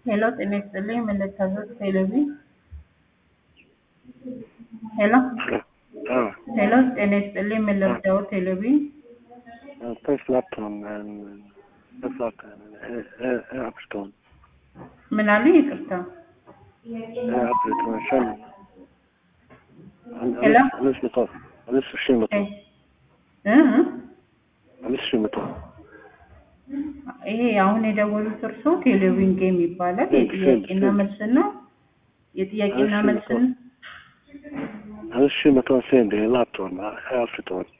ሄሎ ጤና ይስጥልኝ ምን ልታዘዝ ቴሌቪ ሄሎ ሄሎ ጤና ይስጥልኝ ምን ልርዳው ቴሌቪ ተስላፕቶን አፕስቶን ምን አሉ ይቅርታ አፕስቶን ሸን ሄሎ አምስት መቶ አምስት ሺህ መቶ እ እ አምስት ሺህ መቶ ይሄ አሁን የደወሉት እርሶ ቴሌቪዥን ጌም ይባላል። የጥያቄና መልስ ነው። የጥያቄና መልስ ነው። አምስት ሺህ መቶ ሴንድ ላፕቶን አፕስቶን